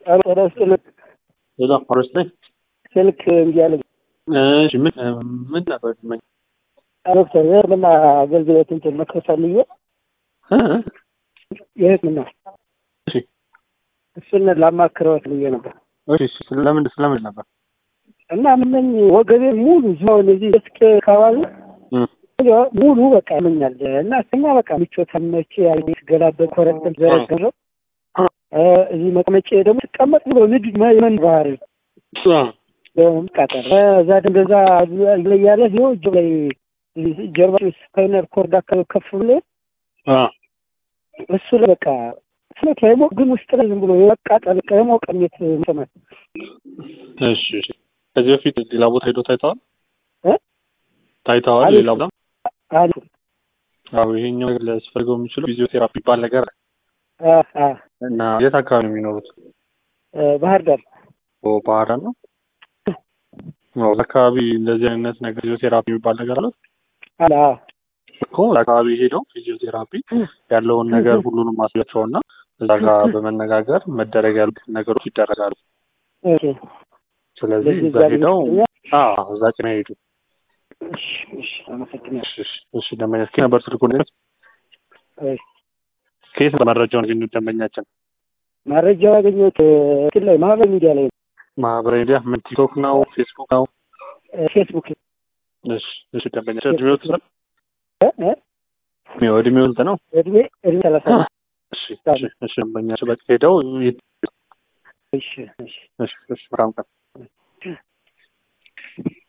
ጤና ይስጥልኝ። ሌላ ፎረስት ላይ ስልክ እምቢ አለኝ። እሺ ምን ምን ነበር ትመኝ ዶክተር የህክምና አገልግሎት እንትን መክፈት ፈልጌ የህክምና እሺ እሱን ላማክረዎት ብዬ ነበር እሺ ስለምን ስለምን ነበር እና ምነኝ ወገቤ ሙሉ ዞን እዚህ እስክ አካባቢ ሙሉ በቃ ያመኛል እና እስተኛ በቃ ምቾት መቼ ገላበጥ ኮረጥም ዘረገረው እዚህ መቀመጫ ደግሞ ስቀመጥ ብሎ ልጅ መን ባህሪ ቃጠል እዛ እንደዛ ላይ ያለ ሲሆ እጅ ላይ ጀርባ ስፓይነር ኮርድ አካባቢ ከፍ ብሎ እሱ ላይ በቃ ስለት ላይ ሞቅ ግን ውስጥ ላይ ዝም ብሎ የመቃጠል የሞቀ ስሜት ይሰማል። እሺ እሺ ከዚህ በፊት ሌላ ቦታ ሄዶ ታይተዋል እ ታይተዋል አቤት። ሌላ ቦታ አሉ አዎ ይሄኛው ነገር ሊያስፈልገው የሚችለው ፊዚዮቴራፒ ይባል ነገር አለ። አ አ እና የት አካባቢ ነው የሚኖሩት ባህር ዳር ኦ ባህር ዳር ነው አዎ አካባቢ እንደዚህ አይነት ነገር ፊዚዮቴራፒ የሚባል ነገር አለ አለ አ እኮ አካባቢ ሄደው ፊዚዮቴራፒ ያለውን ነገር ሁሉንም ማስያቸውና እዛ ጋር በመነጋገር መደረግ ያሉት ነገሮች ይደረጋሉ። ኦኬ ስለዚህ ስለዚህ እዛ እዛ ሄደው ሊመስለኛል። አዎ እዛ ጭና ሄዱ። እሺ እሺ አመሰግናለሁ። እሺ እሺ እሺ ደንበኛ እስኪ ነበር ስልኩን እሺ ከየት ነው መረጃውን ያገኙት ደንበኛችን? መረጃው ያገኘሁት እንትን ላይ ማህበራዊ ሚዲያ ላይ ነው። ማህበራዊ ሚዲያ ምን ቲክቶክ ነው ፌስቡክ ነው? ፌስቡክ ላይ እሺ እሺ ደንበኛችን እድሜው ስንት እ እ ነው? እድሜው ስንት ነው? እድሜ እድሜ ሰላሳ ነው። እሺ እሺ እሺ ደንበኛችን በቃ ሄደው ይ- እሺ እሺ እሺ እሺ መልካም ቀን